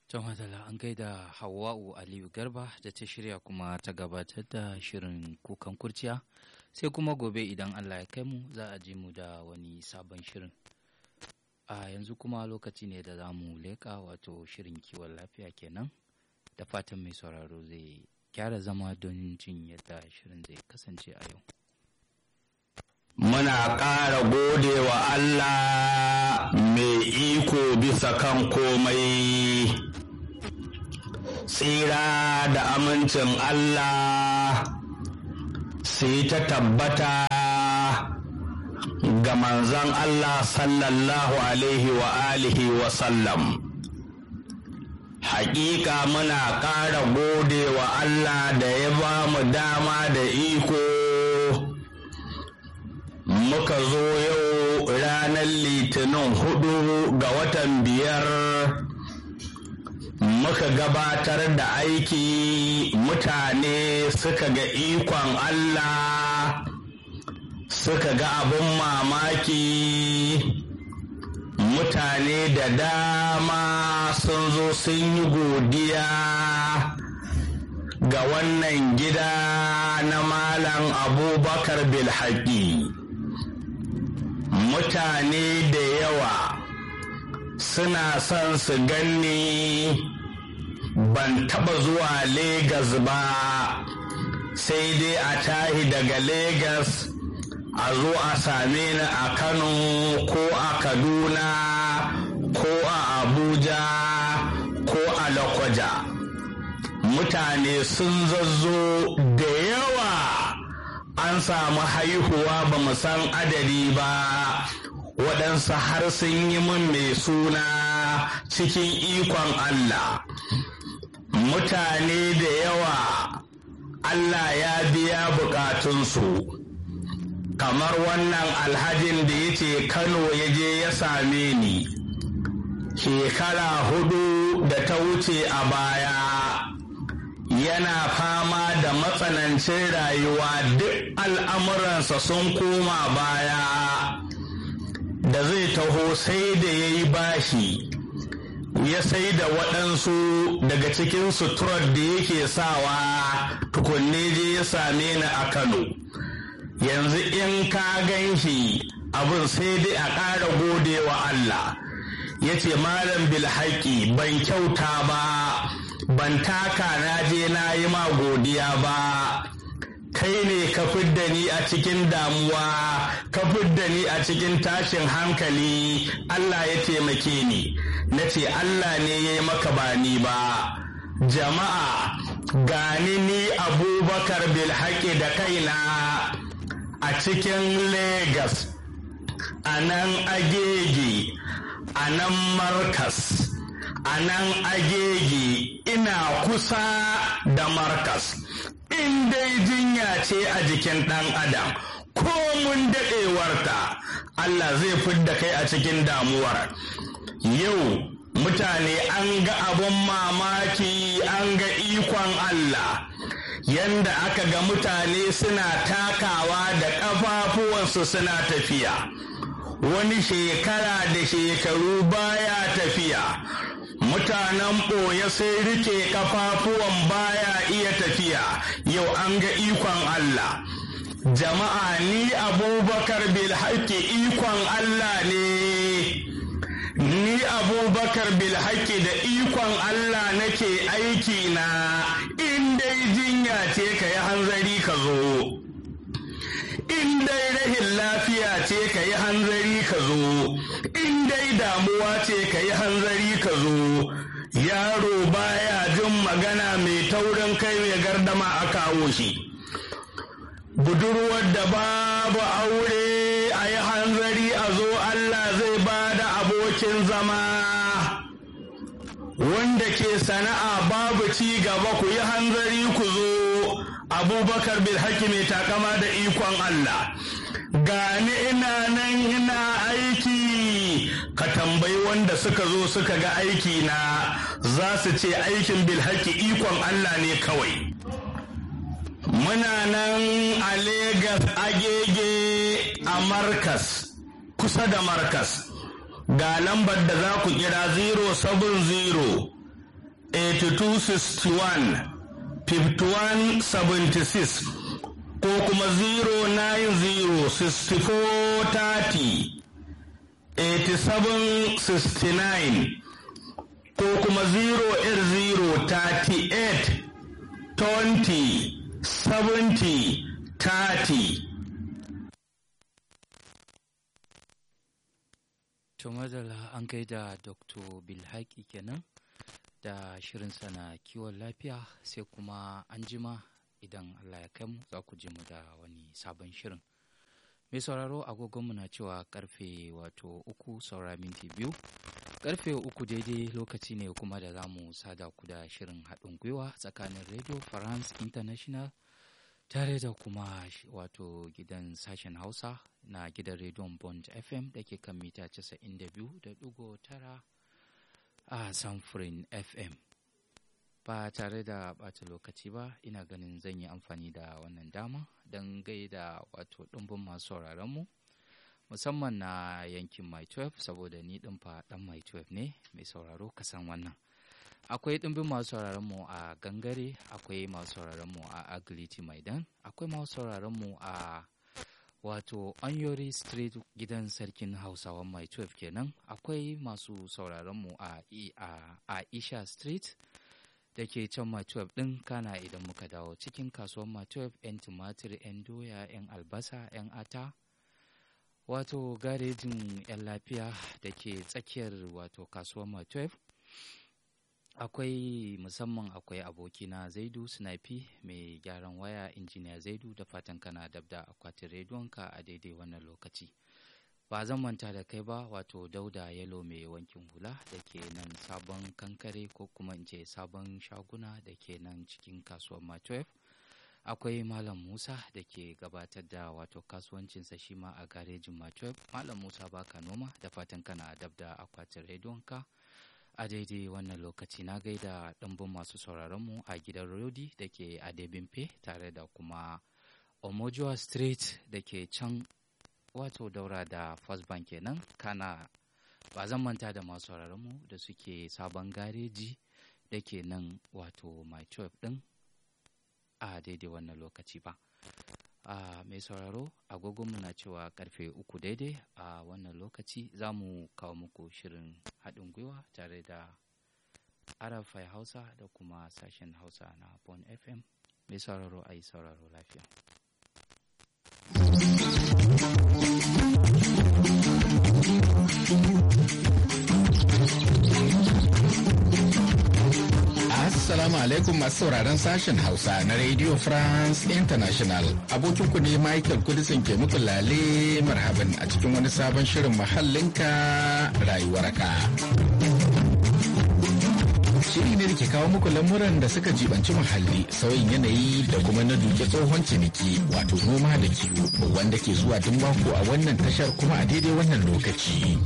Can Madala an gaida Hawwa'u Aliyu Garba da ta shirya kuma ta gabatar da shirin kukan kurciya sai kuma gobe idan Allah ya kai mu za a ji mu da wani sabon shirin. A yanzu kuma lokaci ne da za mu leƙa wato shirin kiwon lafiya kenan da fatan mai sauraro zai gyara zama don jin yadda shirin zai kasance a yau. Muna ƙara gode wa Allah mai iko bisa kan komai, tsira da amincin Allah sai ta tabbata ga manzon Allah sallallahu Alaihi wa alihi wa sallam. Hakika muna ƙara gode wa Allah da ya ba mu dama da iko. muka zo yau ranar litinin hudu ga watan biyar muka gabatar da aiki mutane suka ga ikon Allah suka ga abin mamaki mutane da dama sun zo sun yi godiya ga wannan gida na malam abubakar bilhaki mutane da yawa suna son su ganni ban taba zuwa Legas ba sai dai a tahi daga Legas a zo a same ni a Kano ko a Kaduna ko a Abuja ko a Lokoja mutane sun zazzo da yawa an samu haihuwa ba mu san adadi ba waɗansu har sun yi min mai suna cikin ikon Allah mutane da yawa Allah ya biya bukatunsu kamar wannan alhajin da ya ce Kano ya je ya same ni shekara hudu da ta wuce a baya yana fama da matsanancin rayuwa duk al'amuransa sun koma baya da zai taho sai da ya yi bashi ya sai da waɗansu daga cikin suturar da yake sawa tukunne je ya same ni a kano yanzu in ka gan shi abin sai dai a ƙara gode wa Allah ya ce malam bilhaki ban kyauta ba ban taka na je na yi ma godiya ba kai ne ka fidda ni a cikin damuwa ka fidda ni a cikin tashin hankali Allah ya taimake ni na ce Allah ne ya yi maka ba ni ba jama'a gani ni abubakar bilhaƙi da kaina a cikin Legas a nan agege a nan markas a nan agege ina kusa da markas in dai jinya ce a jikin ɗan adam ko mun daɗewarta Allah zai fidda kai a cikin damuwar yau mutane an ga abun mamaki an ga ikon Allah yanda aka ga mutane suna takawa da ƙafafuwansu suna tafiya wani shekara da shekaru baya tafiya mutanen ɓoye sai rike kafafuwan baya iya tafiya yau an ga ikon Allah jama'a ni abubakar bilhaki ikon Allah ne ni abubakar bilhaki da ikon Allah nake aiki na in dai jinya ce ka yi hanzari ka zo in dai rahin lafiya ce ka yi hanzari ka zo in dai damuwa ce ka yi hanzari ka zo yaro baya jin magana mai taurin kai mai gardama a kawo shi budurwar da babu aure a yi hanzari a zo Allah zai ba da abokin zama wanda ke sana'a babu ci gaba ku yi hanzari ku zo abubakar bil mai takama da ikon Allah gani ina nan ina aiki ka tambayi wanda suka zo suka ga aiki na za su ce aikin bilhaki ikon Allah ne kawai muna nan a Legas agege a markas kusa da markas ga lambar da za ku kira 070 8261 5176 ko kuma 090 6430 8769 ko kuma 08038 20 70 30 To madalla an gaida Dr. Bilhaki kenan da shirin sana kiwon lafiya sai kuma an jima idan Allah ya kai mu za ku ji mu da wani sabon shirin. Mai sauraro agogonmu na cewa karfe wato uku saura minti biyu. Karfe uku daidai lokaci ne kuma da za mu sada ku da shirin haɗin gwiwa tsakanin Radio France International tare da kuma wato gidan sashen Hausa na gidan rediyon Bond FM da ke kan mita 92.9 a Samfurin FM. Ba tare da ɓata lokaci ba, ina ganin zan yi amfani da wannan dama don gaida wato ɗumbin masu sauraronmu, musamman na yankin My 12 saboda ni ɗin fa ɗan My 12 ne mai sauraro kasan wannan. Akwai ɗumbin masu sauraronmu a Gangare, akwai masu sauraronmu a Agility Maidan, akwai masu sauraronmu a wato Anyori Street gidan sarkin Hausawan Mai 12 kenan akwai masu sauraronmu a, a Isha Street da ke can Mai 12 ɗin kana idan muka dawo cikin kasuwan Mai 12 'yan tumatir 'yan doya 'yan albasa 'yan ata wato garejin 'yan lafiya da ke tsakiyar wato kasuwan Mai 12 akwai musamman akwai abokina zaidu snipe mai gyaran waya injiniya zaidu da fatan kana dab da akwatin rediyonka a daidai wannan lokaci ba zan manta da kai ba wato dauda yalo mai wankin hula da ke nan sabon kankare ko kuma in ce sabon shaguna da ke nan cikin kasuwar matwef akwai malam musa da ke gabatar da wato kasuwancinsa shi ma a garejin matwef malam musa baka noma da fatan kana dab da akwatin rediyonka a daidai wannan lokaci na gaida ɗumbin masu sauraronmu a gidan rodi da ke adebimfe tare da kuma omojuwa street da ke can wato daura da first bank kenan kana ba zan manta da masu sauraronmu da suke sabon gareji da ke nan wato my ɗin a daidai wannan lokaci ba a mai sauraro agogonmu na cewa karfe uku daidai a wannan lokaci za mu kawo muku shirin haɗin gwiwa tare da arafai hausa da kuma sashen hausa na bon fm mai sauraro a yi sauraro lafiya Assalamu alaikum masu sauraron sashen Hausa na Radio France International. Abokin ku ne Michael Kudisin ke muku lale marhaban a cikin wani sabon shirin mahallinka rayuwarka. Shiri ne da ke kawo muku lamuran da suka jibanci muhalli, sauyin yanayi da kuma na duke tsohon ciniki wato noma da kiwo wanda ke zuwa duk mako a wannan tashar kuma a daidai wannan lokaci.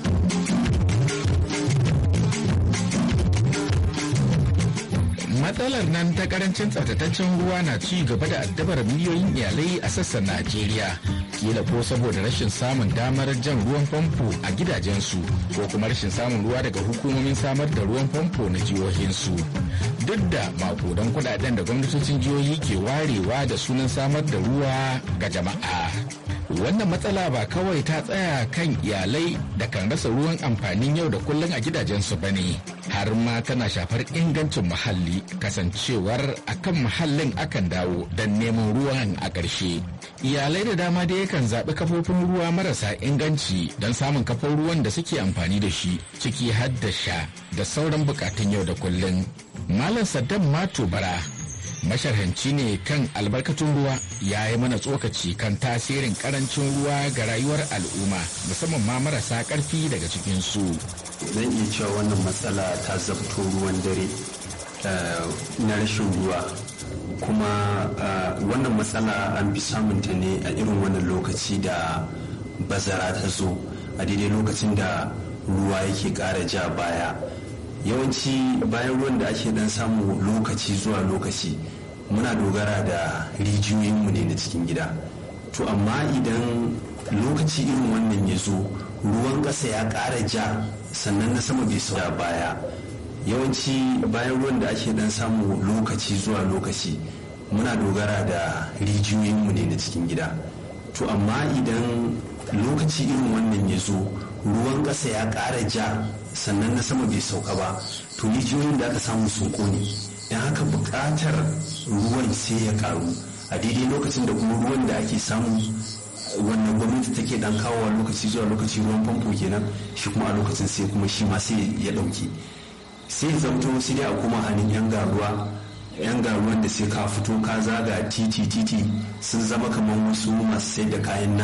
matsalar nan ta karancin tsaftataccen ruwa na ci gaba da addabar miliyoyin iyalai a sassan najeriya kila ko saboda rashin samun damar jan ruwan famfo a gidajensu ko kuma rashin samun ruwa daga hukumomin samar da ruwan famfo na jihohinsu duk da makudan kudaden da gwamnatocin jihohi ke warewa da sunan samar da ruwa ga jama'a wannan matsala ba kawai ta tsaya kan iyalai da kan rasa ruwan amfanin yau da kullum a gidajensu ba ne har ma tana shafar ingancin muhalli kasancewar akan muhallin akan dawo don neman ruwan a ƙarshe iyalai da dama dai yakan zaɓi kafofin ruwa marasa inganci don samun kafar ruwan da suke amfani da shi ciki har da sha da sauran bukatun yau da kullum malam saddam mato bara masharhanci ne kan albarkatun ruwa ya yi mana tsokaci kan tasirin karancin ruwa ga rayuwar al'umma musamman ma marasa karfi daga cikinsu. zan iya cewa wannan matsala ta zabto ruwan dare na rashin ruwa kuma wannan matsala an fi samunta ne a irin wannan lokaci da bazara ta zo a daidai lokacin da ruwa yake ƙara ja baya yawanci bayan ruwan da ake dan samu lokaci zuwa lokaci muna dogara da rijiyoyinmu ne na cikin gida to amma idan lokaci irin wannan ya zo ruwan ƙasa ya ƙara ja sannan na sama bai sauya baya yawanci bayan ruwan da ake dan samu lokaci zuwa lokaci muna dogara da rijiyoyinmu ne na cikin gida to amma idan lokaci irin wannan ya zo ruwan ƙasa ya ƙara ja sannan na sama bai sauka ba to rijiyoyin da aka samu sun kone don haka buƙatar ruwan sai ya ƙaru a daidai lokacin da kuma ruwan da ake samu wannan gwamnati take dan kawowa lokaci zuwa lokaci ruwan famfo kenan shi kuma a lokacin sai kuma shi ma sai ya ɗauke sai zamto sai dai a koma hannun yan garuwa yan garuwan da sai ka fito ka zaga titi titi sun zama kamar wasu masu sai da kayan